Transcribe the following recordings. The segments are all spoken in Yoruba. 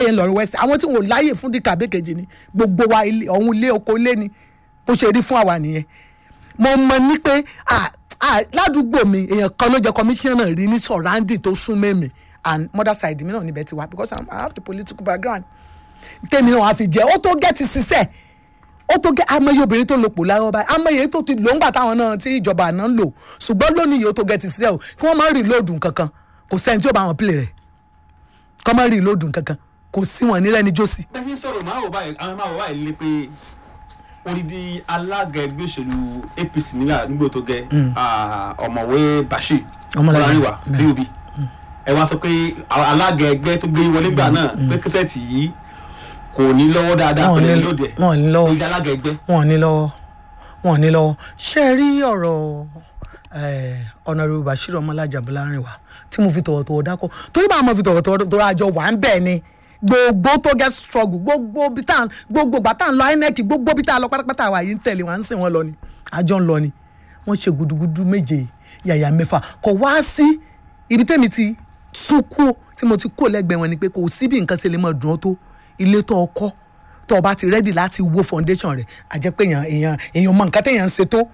ń lọ west àwọn tí wọn ò láyè fún dìkà abékejì ni gbogbo wa ilé ọ̀hún ilé oko ilé ni bó ṣe rí fún àwa nìyẹn mo mọ ní pé ah, ah, ládùúgbò mi èèyàn kan ló jẹ kọmíṣánná rí ní sọ̀ráǹdì tó sún mẹ́mi and mother side mi náà níbẹ̀ ti wá because I'm, I have the political background tèmi náà wàá fi jẹ́ ó tó gẹ́tì sísẹ́ ó tó gẹ́ amẹ́yẹ obìnrin tó lò pò láyọ̀ báyìí amẹ́yẹ tó ti lò ń gbà táwọn náà tí ìjọba àná ń lò ṣùgbọ́n lónìí yóò tó gẹ́tì sísẹ́ o kí wọ́n má rí lóòdù kankan kò sẹ́ni tí ó bá wọn pìlẹ̀ rẹ̀ kọ́ má rí lóòdù kankan kò sí wọn nílẹ̀ ní jọ́sí. bẹ́ẹ̀ fi ń sọ̀rọ̀ máa wò báyìí àwọn máa wò báyìí lé pé odidi alága ẹgbẹ́ òṣèlú apc nígbà nígbà tó gẹ ọ̀mọ̀wé bashir Ọmọlára. ọmọláríwá Bẹ́ẹ̀. bob ẹ wá sọ pé àwọn alága ẹgbẹ́ tó gbé wọlé gbà náà pé kẹsẹ̀tì yìí kò ní lọ́wọ́ dáadáa Wọn ò pẹ̀lú ní- lóde wọn ò ní lọ́wọ́. ìdí alága ẹgbẹ́ wọn ò ní lọ́wọ́ wọn ò ní lọ́wọ́ ṣé ẹ rí ọ̀rọ̀ ọ̀nàrẹ́bù bashir ọmọlájà bọ́lárìnwá tí mo fi tọ̀wọ̀tọ̀wọ̀ dákọ̀ torí bá mo fi tọ̀wọ̀tọ̀wọ̀ tó àjọ wà ń bẹ̀ ni gbogbo tó get struggle gbogbo bí tá à ń- gbogbo gbà tá à ń lọ inec gbogbo bí tá à ń lọ pátápátá wa yìí ń tẹ̀lé wọn à ń sìn wọn lọ ni àjọ ń lọ ni wọ́n ṣe gudugudu méje yàyà mẹ́fà kò wá sí ibi tẹ́mi ti sún kú tí mo ti kú lẹ́gbẹ̀ẹ́ wọn ni pé kò sí bí nǹkan ṣe lè mọ̀ dùn ọ́ tó ilé tó ọkọ́ tó o bá ti rẹ́dì láti wo foundation rẹ̀ a jẹ́ pé èèyàn èèyàn èèyàn mọ nǹkan téèyàn ń ṣe tó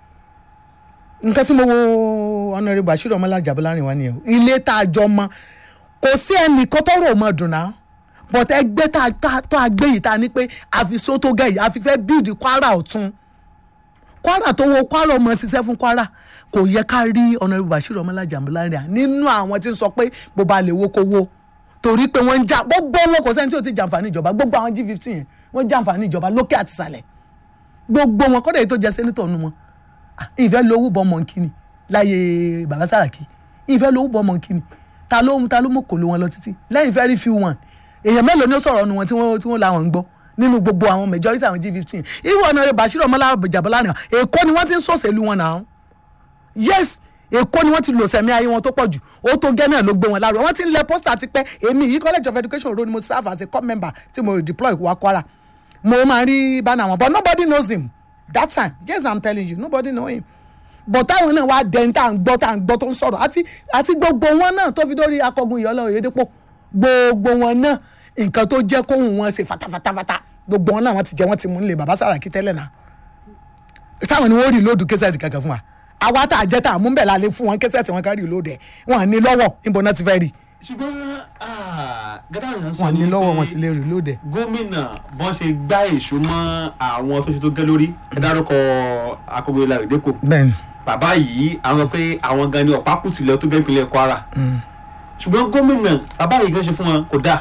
nǹkan tí mo wo honourable bashir ọmọlájà bọ́lárin wa nìyẹn o. ilé tá a jọ mọ kò sí ẹnìkan tọrọ ọmọ dùn náà but ẹgbẹ́ tá a- tá a- tó a gbé yìí tá a ní pé àfi sótó gẹ̀ yìí àfi fẹ́ build kwara ọ̀tún kwara tó wo kwara ọmọ ṣiṣẹ́ fún kwara kò yẹ ká rí honourable bashir ọmọlájà bọ́lárin à nínú àwọn tí ń sọ pé bó ba lè wo kó wo torí pé wọ́n ń jà gbogbo wọn kò sẹ́ni tí ò ti jàǹfààní ìjọba gbogbo àwọn g fifteen yẹn wọ́n jàǹfààní ìjọba lókè àti ìsàlẹ̀ gbogbo wọn kọ́dọ̀ èyí tó jẹ sẹ́nitọ̀ nu wọn Ah, ìfẹ́ lówó bọ́ ọmọ nkíni láyé bàbá sàràkí ìfẹ́ lówó bọ́ ọmọ nkíni ta ló ta ló mọ̀ kò ló wọn lọ títí lẹ́yìn very few one èèyàn mélòó ni ó sọ̀rọ̀ nu wọn tí wọ́n tí wọ́n làwọn ń gbọ́ nínú gbogbo àwọn majority àwọn g fifteen irú ọ̀nà rẹ̀ bàṣírò ọmọlá jàbọ́lá nìyà èkó ni wọ́n ti ń sọ̀sẹ̀lú wọn náà yes èkó ni wọ́n ti lò sẹ̀mí ayé wọn tó pọ̀ jù ó tó gẹ́ náà ló gbé wọn lárugẹ wọ́n ti ń lẹ pósítà ti pẹ́ èmi yìí college of education ro ni mo serve as a corps member tí mo deploy wá kwara mo máa rí bánà wọn but nobody knows him that time yes i'm telling you nobody know him but táwọn náà wá dẹni tá à ń gbọ́ tá à ń gbọ́ tó ń sọ̀rọ̀ àti àti gbogbo wọn náà tó fi dórí akọgun ìyọ́lọ́ òyedèpọ̀ gbogbo wọn náà nǹkan tó jẹ́ kóhùn wọn ṣe fatafatafata gbogbo wọn náà wọ́n ti jẹ́ wọ́n ti mú nílé bàbá sàràkí tẹ́lẹ̀ náà sáwọn ni wọ́n rí lóòdù kẹsẹ̀tì kankan fún wa àwa tá a jẹ́ tá a mú bẹ̀ lálẹ́ fún wọn kẹsẹ̀tì wọn ká rí lóòdù ẹ̀ wọn ní lọ́wọ́ níbo náà ti fẹ́ rí ṣùgbọ́n gẹ́gẹ́ àwọn sọ wọn ní ní lọ́wọ́ pé wọn sì lè rí lóòdù ẹ̀. gómìnà bọ́n ṣe gbá èso mọ́ àwọn tó ṣe tó gẹ́ lórí ẹ dárúkọ akọgbẹ́ ìlà ìdẹ́kọ̀ bẹ́ẹ̀ni bàbá yìí àwọn pé àwọn gan ni ọ̀pá kùtìlẹ̀ tó gẹ́ ìpínlẹ̀ kwara ṣùgbọ́n gómìnà bàbá yìí kan ṣe fún wọn kò dáa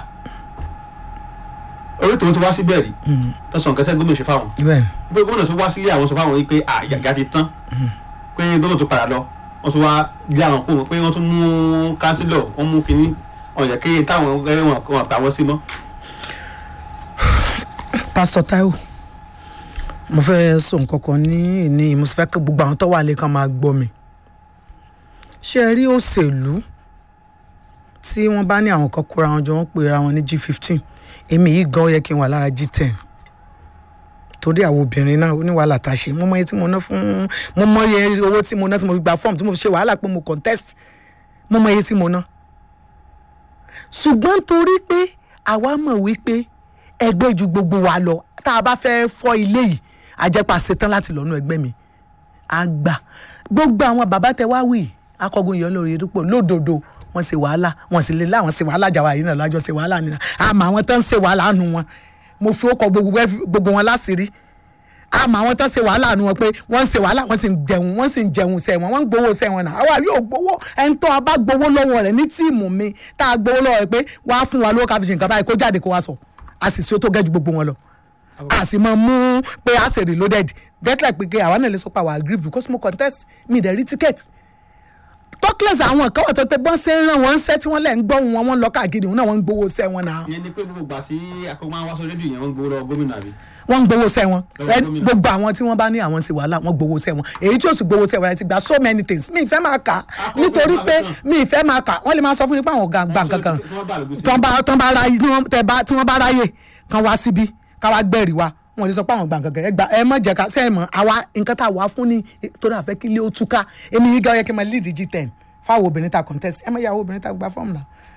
orí tòun ti wá síbẹ̀ rí tọ́sán nǹkan tẹ́ gómìnà ṣe fáwọn bẹ́ẹ̀ni pé gómìnà tó wá sílé àwọn sọ fáwọn yìí pé àyàgá ti tán pé gómìnà tó padà lọ wọ́n tún wá lé àwọn kó pé wọ́n tún mú kánsílọ̀ wọ́n mú kínní ọ̀yàn kéye táwọn ẹgbẹ́ wọn wọn pa wọ́n sí mọ́. pásítọ̀ Táíwò mo fẹ́ sọ nǹkan kan ní ìní mo sì fẹ́ kí gbogbo àwọn tó wà lè kàn máa gbọ́ mi ṣé ẹ rí òṣèlú tí wọ́n bá ní àwọn kan kóra wọn jọ wọ́n pera wọn ní g fifteen èmi yìí gan ó yẹ kí n wà lára g ten torí àwọn obìnrin náà ó ní wàhálà tá a ṣe mo mọ iye tí mo ná fún mo mọ iye owó tí mo ná tí mo fi gba fọ́ọ̀mù tí mo fi ṣe wàhálà pé mo contest mo mọ iye tí mo ná ṣùgbọ́n torí pé àwa mọ̀ wípé ẹgbẹ́ ju gbogbo wa lọ tá a bá fẹ́ fọ́ ilé yìí àjẹpà ṣetán láti lọ́nu ẹgbẹ́ mi àgbà gbogbo àwọn bàbá tẹ wá wì akọgun yọ lórí dúpọ̀ lódodo wọ́n ṣe wàhálà wọ́n sì lè láwọn ṣe wàhálà jà wà yìí náà lájọ ṣe wàhálà nínú àmọ́ àwọn tó ń ṣe wàhálà nù wọn mo fi ọkọ̀ gbogbo gbogbo wọn láṣìírí àmọ́ àwọn tó ń ṣe wàhálà nù wọn pé wọ́n ń ṣe wàhálà wọ́n sì ń jẹun wọ́n sì ń jẹun sẹ́wọ̀n wọ́n ń gbowó sẹ́wọ̀n náà àwa yóò gbowó ẹni tó a bá gbowó lọ́wọ́ rẹ̀ ní tíìmù mi tá a gbowó lọ́wọ́ rẹ̀ pé wàá fún wa lówó ká fi ṣe nǹkan báyìí kó jáde kó wá sọ a sì ṣe ó tó gẹ́ ju gbogbo wọn lọ a sì máa mú pé a ṣe reloaded get like pé àwa náà lè sọ pé àwa agree because mo contest mi dẹ̀ rí ticket talkless àwọn kan wà tó pé bọ́n ṣe ń ràn wọ́n ń ṣẹ́ tí wọ́n lẹ̀ ń gbọ́ wọn wọ́n ń lọ káàkiri òun náà wọ́n ń gbowó ṣẹ́ wọn náà ìyẹn ni pé gbogbo ìgbà tí akọgbọn àwọn aṣọ rédíò yẹn wọ́n gbowó lọ gómìnà àbí. wọ́n ń gbowó ṣẹ́ wọn Lọ́wọ́ Ẹ- gómìnà. gbogbo àwọn tí wọ́n bá ní àwọn ṣe wàhálà wọ́n gbowó ṣẹ́ wọn èyí tí ó sì gbowó ṣẹ́ wọn ẹ ti gba so many things mi ìfẹ́ máa kà á Akọ̀wé nítorí bá pé lọ tán. mi ìfẹ́ máa kà wọ́n lè máa sọ fún mi pé àwọn ọ̀gá gbà kankan Tí wọ́n bá lògùn sí. tán bá tán bá ráyè tí wọ́n tẹ bá tí wọ́n bá ráyè kan wá síbí ká wá gbẹ̀rì wa wọn lè sọ pé àwọn gbà kankan ẹ gbà ẹ mọ̀ jẹ́ ká sẹ́yìn mọ̀ àwa nǹkan tá a wà fún ni torí àfẹ́ kí ilé ó túká èmi yìí gan yẹ kí n máa lead G10 fáwọn obìnrin ta contest ẹ mọ̀ ìyàwó obìnrin ta gba fọ́ọ̀mù náà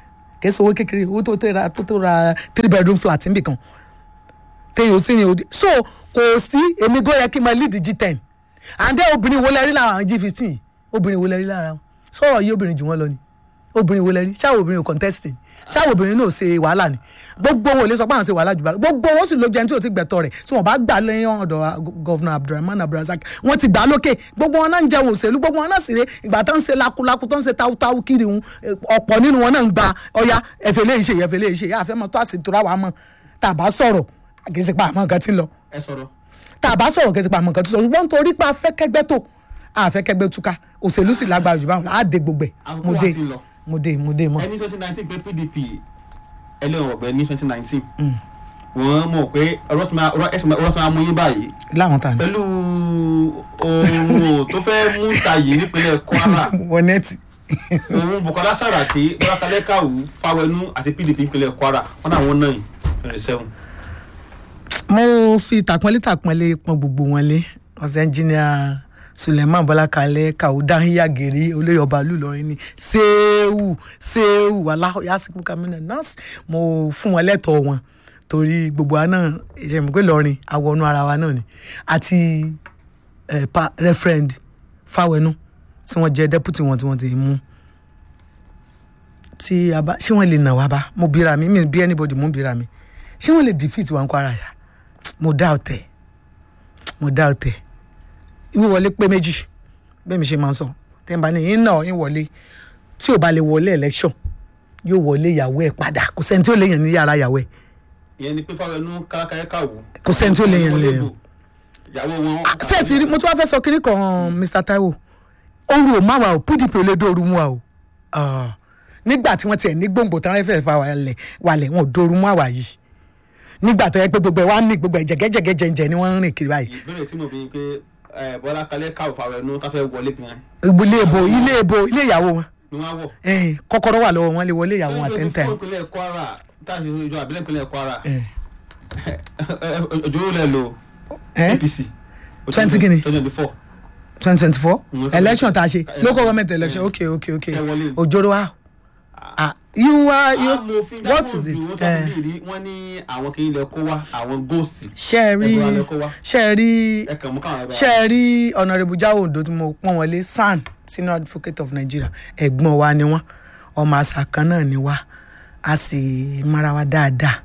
kì í ṣe owó kékeré owó tó tó ra tó tó ra three bedroom flat níbì kan téèyàn sì ní odi so kò sí èmi gó yẹ kí n máa lead G10 àǹdẹ́ obìnrin wo lẹ rí lára àwọn G15 yìí obìnrin wo lẹ rí lára wọn sọ̀rọ̀ yìí obìnrin jù wọ́n lọ ni obìnrin wo lẹ rí ṣáà obìnrin ò contest ni ṣáà obìnrin náà ṣe wàhálà ni gbogbo wọn ò lè sọ pé àwọn ṣe wàhálà jù bá gbogbo wọn sì ló jẹun tí ò ti gbẹ̀tọ̀ rẹ̀ tí wọ́n bá gbà lẹ́yìn ọ̀dọ̀ gọ́vnà Abdulrahman Abdulrasaq wọ́n ti gbà á lókè gbogbo wọn náà ń jẹun òṣèlú gbogbo wọn náà sì rè ìgbà tó ń ṣe lakulaku tó ń ṣe táwútáwú kiri wọn ọ̀pọ̀ nínú wọn náà ń gba ọya ẹ̀fẹ̀ lè ṣe ẹ̀fẹ̀ lè ṣe yá àfẹ́ mọ́ tó àṣetò ra wàá mọ́ tá a bá sọ̀rọ̀ kì í ṣe pa àmọ́ nǹkan tí ń lọ ẹ sọ̀rọ̀ tá a bá sọ̀rọ̀ kì í ṣe pa àmọ́ nǹkan tí ń lọ ṣùgbọ́n torí pé afẹ́kẹ́gbẹ́ tó afẹ́kẹ́gbẹ́ túká òṣèlú sì lágbára jù báwọn á dé gbogbo ẹ̀ Àkókò mo wa dé ti lọ. mo dé mo dé mọ́. ẹni twenty nineteen pé PDP ẹlẹ́wọ̀n ọ̀gbẹ́ ní twenty nineteen wọ́n mọ̀ pé ọ̀rọ̀ tí máa ọ̀rọ̀ ẹ̀sìn máa- ọ̀rọ̀ tí máa mú yín báyìí láwọn tà ní. pẹ̀lú ohun tó fẹ́ mú ta yìí nípínlẹ̀ Kwara wọ nẹ́ẹ̀tì. òun Bukola Saraki Bọ́lá Kalẹ́kàwù Fáwẹnú àti PDP nípínlẹ̀ Kwara wọn náà wọ́n náà yìí twenty seven. mo fi tàpọ́nlé tàpọ́nlé pọn gbogbo wọn lé ọ̀sẹ̀ ẹnjìníà suleiman bọ́lákalẹ̀ kàwúdà yàgèrè olóyè ọba lùlọrin ní sẹ́ẹ̀wù sẹ́ẹ̀wù aláyàsíkú kamínà nọ́ọ̀sì mo fún wọn lẹ́tọ̀ọ́ wọn torí gbogbo wa náà ìṣẹ̀mú pé lọ́rin àwọnú ara wa náà ni àti eh, pa referend fáwẹnú tí wọ́n jẹ́ deputy wọn tí wọ́n ti mú tí a bá ṣé wọ́n lè nà wá bá mo bira mi mi bí anybody mo bira mi ṣé wọ́n lè defeat wa ń kó ara yà mo dá ọ̀tẹ̀ mo dá ọ̀tẹ̀ wíwọlé pé méjì bẹ́ẹ̀ mi ṣe máa ń sọ tẹ́ ń bá ní yín náà yín wọlé tí ò bá lè wọlé election yóò wọlé ìyàwó ẹ̀ padà kò sẹ́ni tí ó lè yàn ní yàrá ìyàwó ẹ̀ ìyẹn ni pé Fáwẹnú Kalẹ́kàwù. Kò sẹ́ni tí ó lè yàn lè yàn. ìyàwó wọn. ṣé ẹ ti rí mo tún wá fẹ́ sọ kínní kan Mr Taiwo oru ò má wa o PDP ò lè dóoru mú wa o Ah, nígbà tí wọ́n tiẹ̀ ní gbòǹgbò tán fẹ́ẹ́ fa wàlẹ̀ wàlẹ̀ wọn ò dóoru mú àwa yìí nígbà tó yẹ pé gbogbo ẹ̀ wá ní gbogbo ẹ̀ jẹ̀gẹ́jẹ̀gẹ́ jẹ̀ǹjẹ̀ ni wọ́n ń rìn kiri báyìí ìbéèrè tí mo bí pé eh, Bọ́lá Kalẹ́kàwù Fáwẹnú tá fẹ́ wọlé gan ilé ìbò ilé ìbò ilé ìyàwó wọn ni wọ́n á wọ̀. Eh, kọ́kọ́rọ́ wà lọ́wọ́ wọn lè wọlé ìyàwó wọn àtẹ́ntẹ́ fún ìpínlẹ̀ Kwara táàbí ìjọ àbílẹ̀ ìpínlẹ̀ Kwara òjò lẹ̀ lo APC. 20 guinea. twenty twenty four. twenty twenty four Mm, okay. election tá a ṣe Eh, local government election eh, okay okay okay ẹ wọlé. òjòrò wa ah you are you amòfin what is it wọ́n tó Eh, fi rí wọ́n ní àwọn kì í lẹ kó wá àwọn góòsì ṣe ẹ rí ẹ̀bùn alẹ́ kó wá. ṣe ẹ rí ẹ kàn mú káwọn ẹgbẹ́ ṣe ẹ rí honourable Jao Ondo tí mo pọ́n wọlé SAN senior advocate of Nigeria ẹ̀gbọ́n wa ni wọ́n ọmọ àṣà kan náà ni wá a sì mara wa dáadáa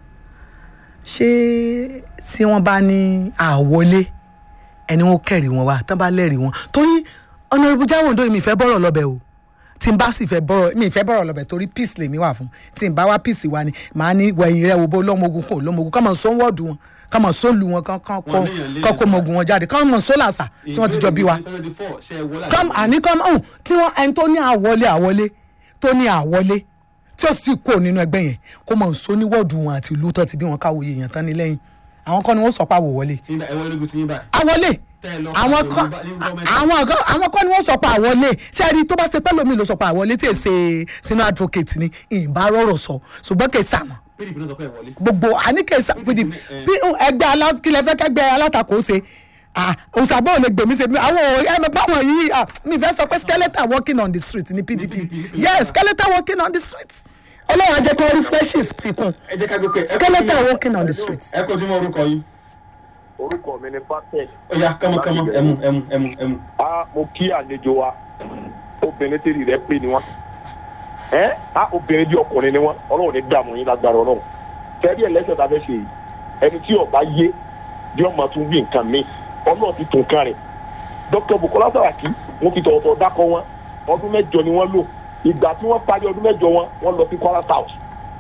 ṣé tí wọ́n bá ní àwọlé ẹni wọn kẹrì wọn wá tán bá lẹ́rìí wọn torí honourable Jao Ondo mi fẹ́ bọ́rọ̀ lọ́bẹ̀ o tí n bá sì fẹ́ bọ́rọ̀ mi fẹ́ bọ́rọ̀ lọ́bẹ̀ torí peace lèmi wà fún tí n bá wá peace wa ni màá ní wẹ̀yìn rẹ̀ wo bó lọ́mọogun kò lọ́mọogun kọ́ mọ̀ sọ wọ́ọ̀dù wọn kọ́ mọ̀ sọ lu wọn kọ́ kọ́ Wọn léèyàn léèyàn kọ́ kó mọ̀gùn wọn jáde kọ́ mọ̀ sọ làṣà tí wọ́n ti jọ bí wa twenty twenty four ṣe é wọlé kọ́m àní kọ́m ọ̀hún tí wọ́n ẹni tó ní àwọlé àwọlé tó ní àwọlé tí ó sì kó nínú ẹgbẹ́ yẹn kó mọ̀ sọ ní wọ́ọ̀dù wọn àti ìlú tó ti bí wọn káwọ́ èèyàn tán ní lẹ́yìn àwọn kan ni wọ́n sọ pé àwọ̀ wọlé tí ẹ wọlé gùn tí yín báyìí. àwọlé Tẹ́ ẹ lọ àwọn pàdé kan ní gọ́ọ̀mẹ̀ntì. àwọn kan àwọn kan ni wọ́n sọ pé àwọlé ṣé ẹ rí tó bá ṣe pẹ́ lómi ló sọ pé àwọlé tí èsè sínú advocate ni ìbá rọrọ̀ sọ ṣùgbọ́n kì í sàmọ́ PDP náà sọ pé ẹ wọlé. gbogbo àníkèsà pdp eh. bí ẹgbẹ́ alákìlẹ̀ fẹ́ kẹ́gbẹ́ alátakò ṣe òṣàbọ̀ ò lè gbèmí ṣe àwọn ẹ̀mẹ̀ báwọn yìí ah, mi fẹ́ sọ pé skeleton walking on the street ní pdp yes skeleton walking on the street ọlọ́run á jẹ́ kí wọ́n rí freshies fikún ẹ jẹ́ ká gbé pé. skeleton walking on the street. ẹ kojú mọ́ orúkọ yín. orúkọ mi ni patek ó yá kánmọ́kánmọ́ ẹmu ẹmu ẹmu ẹmu. a mo kí àlejò wa obìnrin tèrè rẹ pé ni wọn ẹ a obìnrin bí ọkùnrin ni wọn Ọlọ́run ní dààmú yín lágbára Ọlọ́run tẹrí ẹlẹsẹ tá a fẹ́ ṣe yìí ẹni tí ọba yé bí ọmọ tún wí nǹkan mi Ọlọ́run ti tún kan rẹ Dr. Bukola Saraki wọn fi tọ̀wọ̀tọ̀ dákọ wọn ọdún mẹ́jọ ni wọ́n lò ìgbà tí wọ́n parí ọdún mẹ́jọ wọn wọ́n lọ sí Kwara South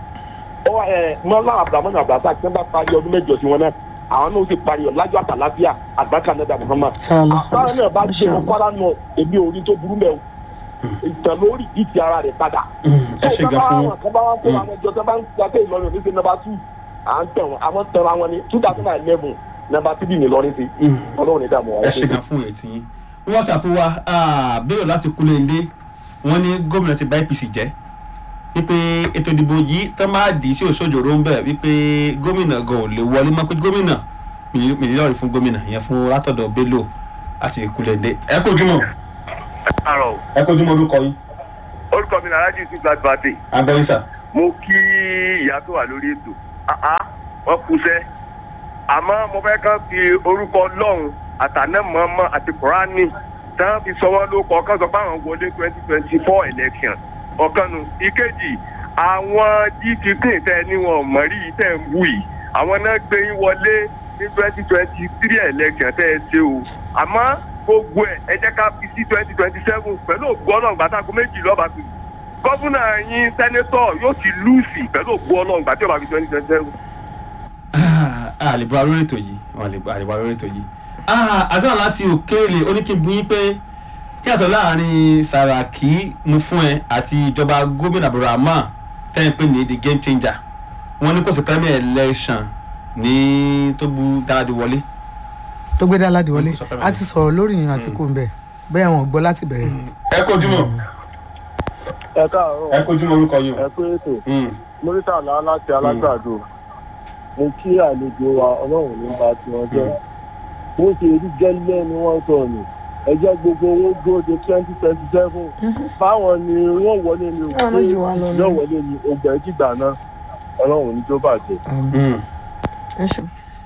ọ ẹ mọlá abdulhamid abdulhasa tí wọ́n bá parí ọdún mẹ́jọ sí wọn náà àwọn náà ó sì parí ọ lájọ àtàláfíà àgbàkà náà dàbí Muhammad àbáwọn náà bá gbé wọn Kwara náà èmi ò rí tó burú mẹ o ìtàn lórí ìdí ara rẹ̀ padà ẹ ṣe gan fún wọn. kan bá wọn kó àwọn ìjọ tó bá ń gba pé Ìlọrin òní ṣe nọ́mbà two à ń tẹ̀ wọn àwọn tẹ̀ra wọn ní two thousand and eleven nọ́mbà three ní Ìlọrin ti Ọlọ́run ní dààmú wọn. ẹ ṣe gan fún ètí yín. whatsapp wa ah, bẹ́ẹ̀ láti Kúlẹ̀ndé wọ́n ní gómìnà ti bà APC jẹ́ wípé ètò ìdìbò yìí tán máa dì í sí òṣòjòrò ń bẹ̀ wípé gómìnà gan ò lè wọlé mọ́ pé gómìnà mílíọ̀nù fún gómìnà ìyẹn fún látọ̀dọ̀ Bello àti Kúlẹ̀ndé. ẹ kojú mọ́ àrò ẹ kojú mọ́ orúkọ yín orúkọ mi nàrájì sí gbàgbàdé abẹ́yísà. mo kí ìyá tó wà lórí ètò àá wọ́n kúṣẹ́ àmọ́ mo fẹ́ kàn fi orúkọ ọlọ́run àtànẹ́mọ́mọ́ àti kùránì tán fi sọ wọ́n ló kọ́ kán sọ pé àwọn wọlé twenty twenty four election ọ̀kanu ìkejì àwọn g15 tẹ ní wọn mọ̀rí tẹ̀ ń wù yìí àwọn náà gbé yín wọlé ní twenty twenty three election tẹ́ ẹ ṣe o àmọ́ gbogbo ẹ̀ ẹ jẹ́ ká fi sí twenty twenty seven pẹ̀lú ògbó ọlọ́run gbàtàkùn méjì lọ́ba tó gọ́fúnà yín sẹ́nétọ̀ yóò ti lùsì pẹ̀lú ògbó ọlọ́run gbàtí ọba fi twenty twenty seven. àlèbọ lórí ètò yìí àlèbọ lórí ètò yìí àṣà láti òkèèrè oníkìbù yín pé kí àtọ̀ láàrin Sàràkí mú fún ẹ àti ìjọba gómìnà Abdulrahman tẹ́yìn pé ní the game changer wọ́n ní kò sí premier election ní tó bu dáadé wọlé. tó gbé dá aládìí wọlé Kò sọ pé a ti sọ̀rọ̀ lórí yìí àti kò ń bẹ̀ bẹ́ẹ̀ wọn gbọ́ láti bẹ̀rẹ̀. ẹ kojúmọ́ ẹ káàárọ̀ ẹ kojúmọ́ orúkọ yìí ẹ pé ètò o. mọ́rítàlá láti alágbàdo mo kí àlejò wa ọlọ́run ní bá tiwọn jẹ́ bó ṣe rí gẹ́lẹ́ ni wọ́n sọ ni ẹjẹ́ gbogbo owó dúró de twenty twenty seven báwọn ni wọ́n wọlé ni Báwọn ló jù wá lọ ni. yóò wọlé ni ògbà ẹ̀jìgbà náà ọlọ́run ní tó bàjẹ́. ẹ ṣeun.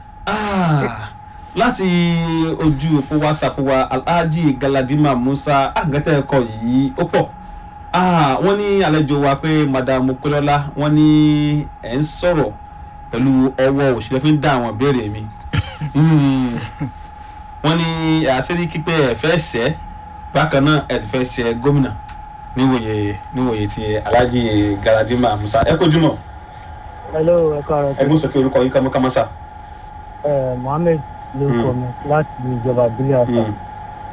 Ah, láti ojú òpó whatsapp wa alhaji galadima musa àgẹ́tẹ̀ ẹ̀kọ́ yìí ó pọ̀ Ah, wọ́n ní àlejò wa pé madam okolola wọ́n ní ẹ̀ ń sọ̀rọ̀ pẹ̀lú ọwọ́ òṣèlú fi ń dá àwọn ìbéèrè mi Hmm. wọ́n ní àṣírí kípẹ́ ẹ̀ fẹ́ sẹ́ bákan náà ẹ̀ fẹ́ sẹ́ gómìnà níwòye níwòye ti alhaji galadima musa ẹ kojú mọ́ hello ẹ káàárọ̀ ẹ mú sọ pé orúkọ yín kámọ́kámọ́sà. ẹ mohammed lórúkọ mi láti ìjọba ìbílẹ̀ àṣà Hmm.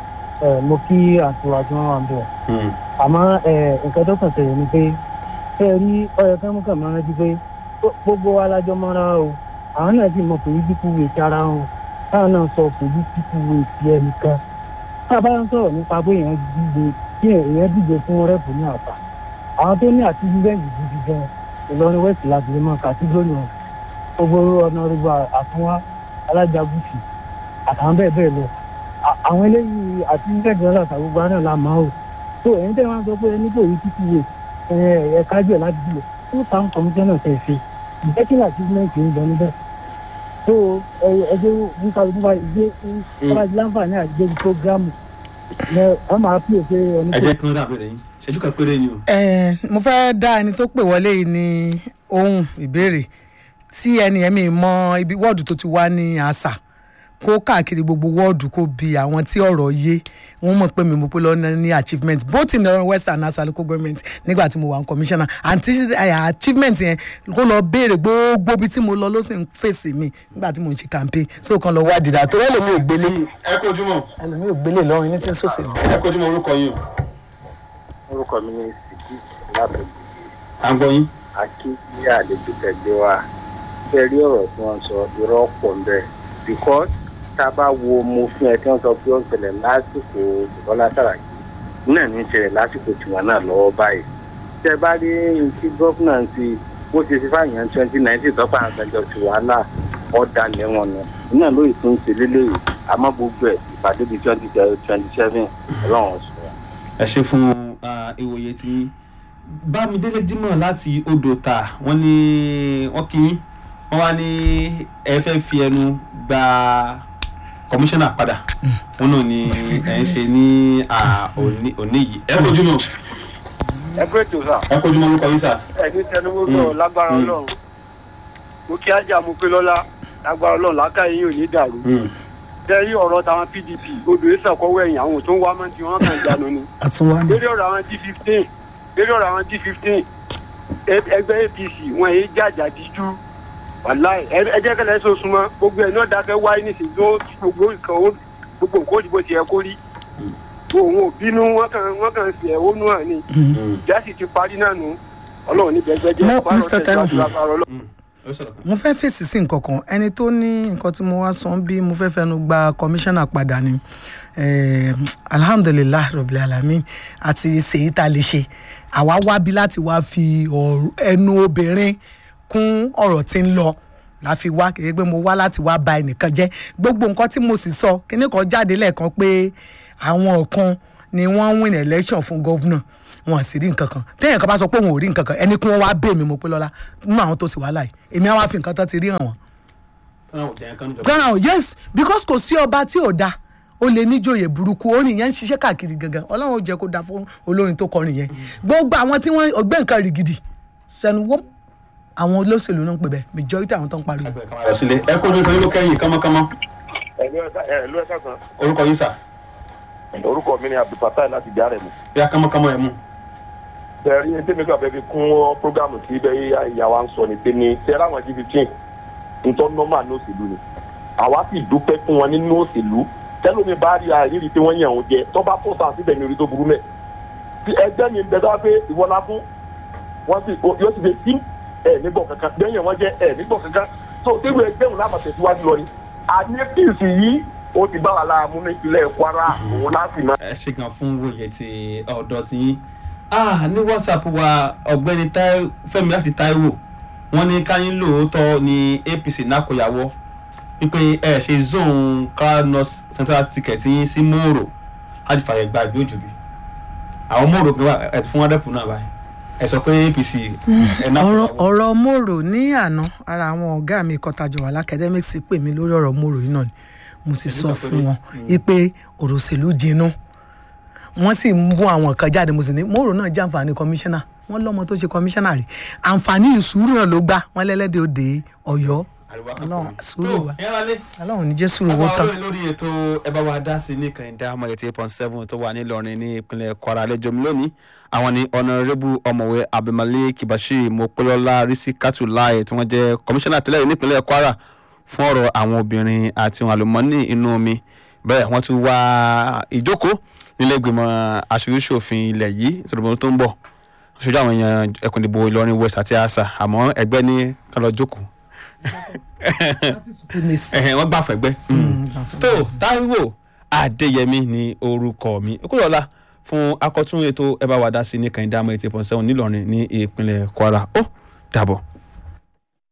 ẹ mo kí àtiwá tí wọ́n wà ń bẹ̀ Hmm. àmọ́ ẹ nǹkan tó kàn tẹ̀lé ni pé ṣé ẹ rí ọyọ kẹ́míkà máa rántí pé gbó- gbogbo wa lájọ mọ́ra o àwọn náà sì mọ pòlítíkù wèé ara wọn táwọn náà sọ pòlítíkù wèé ti ẹnìkan tá a bá ń sọ̀rọ̀ nípa pé èèyàn díje kí èèyàn díje fún rẹ́pù ní àpá àwọn tó ní àtìlẹ́yìn gidi gan ìlọrin west láti lè mọ kàtígórì wọn gbogbo ọ̀nàrẹ́bù àtúnwá alájàgùsì àtàwọn bẹ́ẹ̀ bẹ́ẹ̀ lọ À- àwọn eléyìí àtìlẹ́yìn gan láti àgbègbè náà la máa o tó ẹ̀yin tẹ́ wọ́n sọ pé ẹni kò rí títí wè ẹ̀ kájọ láti dìbò fún táwọn kọmíṣánná tẹ̀ ṣe ìjẹ́kìlá àtìlẹ́yìn ń bọ̀ níbẹ̀ tó ẹjọ́ nípa nípa ìgbé ọlájú láǹfààní àgbéjì prógrámù ẹ wọ́n máa pè é pé ẹni ẹ kò jẹ́ kí wọ́n dà bẹ̀rẹ̀ yín ṣẹ́jú kan péré ni o. ẹ mo fẹ́ dá ẹni tó pè wọlé yìí ní ohun ìbéèrè tí ẹni ẹ̀mí mọ ibi wọ́ọ̀dù tó ti wá ní àṣà kó káàkiri gbogbo wọ́ọ̀dù kó bi àwọn tí ọ̀rọ̀ yé wọ́n mọ̀ pé mi mo pé lọ́nà ní achievement both in the west and asa local government nígbà tí mo wà ní commissioner and tí eh, achievement yẹn kó lọ béèrè gbogbo ibi tí mo lọ ló sì ń fèsì mi nígbà tí mo ń ṣe campaign so kan lọ wá dìdà tó ẹlòmíì ò gbélé ẹ kojú mọ́ ẹlòmíì ò gbélé lọ́rùn ní tí ń sòsèlú. ẹ kojú mọ́ orúkọ yín o. orúkọ mi ní sìkì lábẹ́ à ń gbọ́ yín. akí ní àlejò tẹ̀lé wa ṣe rí ọ̀rọ̀ tí wọ́n sọ irọ́ pọ̀ ń bẹ̀ because tá a bá wo mo fún ẹ tí wọ́n sọ pé ó ń ṣẹlẹ̀ lásìkò Bọ́lá Sàràkí náà ní í ṣẹlẹ̀ lásìkò tiwọn náà lọ́wọ́ báyìí tẹ bá rí ti gọ́fúnà ti bó ṣe fi fáyàn twenty nineteen tọ́pọ̀ àgbẹjọ ti wàhálà ọ̀dà lẹ́wọ̀n náà náà lóyè tó ń ṣe lélẹ́yìí àmọ́ gbogbo ẹ̀ ìpàdé di twenty twenty seven ọlọ́run sọ. ẹ ṣe fún ah, ìwòye tí bámidélé dímọ̀ láti odò ta wọ́n ní wọ́n kì í wọ́n wá ní ẹ fẹ́ fi ẹnu gba kọmíṣánná padà wọn náà ni ẹ ń ṣe ní ah, òní òní yìí. ẹ kojú mọ́ ẹ pé tó sà. ẹ kojú mọ́ orúkọ yín sà. ẹni tẹnuwó sọ̀rọ̀ lágbára Mm. ọlọ́run mo kí ajá mo pé lọ́lá lágbára ọlọ́run lákàyè yìí ò ní dàrú Hmm. tẹ́rí ọ̀rọ̀ táwọn pdp odò ìsàkọ́wọ́ ẹ̀yìn àwọn tó ń wá mọ́ tí wọ́n kàn jánu ni àtúnwá ni. lórí ọ̀rọ̀ àwọn d fifteen lórí ọ̀rọ̀ àwọn d fifteen ẹgbẹ́ apc wọn èyí jàjà díjú wàláì ẹ- ẹ jẹ́ kẹlẹ́ sọ súnmọ́ gbogbo ẹ̀ náà dákẹ́ wáyé nísìnyí tó gbogbo nǹkan ó gbogbo nǹkan ó di bó ti yẹ kó rí òun ò bínú wọn kàn wọn kàn fi ẹ̀hónú hàn ni Hmm. ìjà sì ti parí náà nù ọlọ́run ní bẹ́ẹ̀ jẹ́ Mo- Mr. Taiwo. Hmm. ẹ sọ̀rọ̀ kan. mo fẹ́ fèsì sí nǹkan kan ẹni tó ní nǹkan tí mo wá sọ ń bí mo fẹ́ fẹnu gba kọmíṣánná padà ni eh, alhamdulilah rabil alamin àti ṣèyí tá a lè ṣe àwa wábi láti wá fi ọ̀rọ̀- ẹnu obìnrin kún ọ̀rọ̀ tí ń lọ la fi wá kì í pé mo wá láti wá ba ẹnìkan jẹ́ gbogbo nǹkan tí mo sì sọ kíní kan jáde lẹ́ẹ̀kan pé àwọn kan ni wọ́n win election fún gọ́vnà wọn sì rí nǹkan kan téèyàn kan bá sọ pé òun ò rí nǹkan kan ẹni kí wọ́n wá bẹ́ẹ̀ mi mo pé lọ́la nínú àwọn tó sì wá láì èmi á wá fi nǹkan tán ti rí hàn wọ́n. Táwọn ò jẹ́ nǹkan níjọba. gbọ́nà yes because kò sí ọba tí ò da ó lè níjòyè burúkú orin yẹn ń ṣiṣẹ́ káàkiri gangan ọlọ́run ó jẹ́ kó da fún olórin tó kọrin yẹn gbogbo àwọn tí wọ́n ọgbẹ́ nǹkan rìgìdì sẹ́nu wọ́n àwọn olóṣèlú náà ń pè bẹ́ẹ̀ majority àwọn tó ń pariwo. Ẹgbẹ́ kan máa lọ sílé ẹ kó lóko yín ló kẹ́yìn kánmọ́kánmọ́ ẹ̀lú ẹ̀ka kan orúkọ yín sà orúkọ mi ni abdulfatai láti járe mu. bí a kánmọ́kánmọ́ ẹ mú. tẹ̀rí ní tèmi kan fẹ́ fi kún programu tí bẹ́ẹ̀ ìyá wa ń sọ ní tèmi tẹ́lá àwọn jí fifteen ntọ́ nọ́mà ní òṣèlú ni àwa sì dúpẹ́ fún wọn nínú òṣèlú tẹ́lómi bá rí àrírí tí wọ́n yàn ó jẹ tó bá fọ́ sáà síbẹ̀ ní orí tó burú mẹ́ tí ẹgbẹ́ mi ń bẹ dáa pé ìwọlá fún wọ́n sì yóò sì fi sí ẹ̀ nígbọ̀ kankan lẹ́yìn wọn jẹ́ ẹ̀ nígbọ̀ kankan tó tẹ́wọ́ ẹgbẹ́ òun láàmà tẹ̀síwájú lọ ni àní píìsì yìí ó ti bá wa láàmú ní ìpínlẹ̀ kwara òun láti máa ẹ ṣe gan fún wòye ti ọ̀dọ́ ti yín ah ní whatsapp wa ọ̀gbẹ́ni Tai- fẹ́mi láti taiwo wọ́n ní káyín lóòótọ́ ní apc nákòyàwó wípé ẹ ṣe zone car north central ticket yín sí mòrò láti fàyè gba ìbí òjòbí àwọn mòrò kan wà ẹ fún wọn dẹ́kun náà báyìí ẹ sọ pé apc ẹ ọ̀rọ̀ nákòyàwó ọ̀rọ̀ mòrò ní àná ara àwọn ọ̀gá mi kọtajọ wà lákẹ́dẹ́míksì pè mí lórí ọ̀rọ̀ mòrò yìí náà ni mo sì sọ fún wọn wípé ọ̀rọ̀ òṣèlú jinú wọ́n sì ń mú àwọn kan jáde mo sì ní mòrò náà jẹ́ àǹfààní kọmíṣánná wọ́n lọ́mọ tó ṣe kọmíṣánná rí àǹfààní ìṣúrù náà ló gbà wọ́n lẹ́lẹ́dẹ̀ òde ọ̀yọ́ àríwá Ọlọ́run, kankan sùúrù tó wa. ẹ wálé aláwọn ní jésù owó àwọn tán olórin lórí ètò ẹ bá wa dá sí ní kẹ̀hìndé amọ̀ eighty eight point seven tó wà nílọrin ní ìpínlẹ̀ kwara lẹ́jọ́ mi lónìí àwọn ni ọ̀nàrẹ́bù ọ̀mọ̀wé abdulmalik bashir mopolola risikatu lai tí wọ́n jẹ́ kọmíṣánná tẹ́lẹ̀ nípínlẹ̀ kwara fún ọ̀rọ̀ àwọn obìnrin àti àwọn àlùmọ́ọ́nì inú omi bẹ́ẹ̀ wọ́n tún wá ìjókòó nílé ìgbìmọ̀ aṣojúṣòfin ilẹ̀ yìí tòlùbọ̀n tó ń bọ̀ aṣojú àwọn èèyàn ẹkùn ìdìbò ìlọrin west àti asa àmọ́ ẹgbẹ́ ní kán lọ jókòó ẹ̀hẹ̀, wọ́n gbà fẹ́gbẹ́ tó táíwò adéyẹmí ni orúkọ mi kúrọ̀lá fún akọ́tún ètò ẹ bá wa dá sí ní kàìndá mọ́ eighty point seven nílọrin ní ìpínlẹ̀ kwara ó dàbọ̀.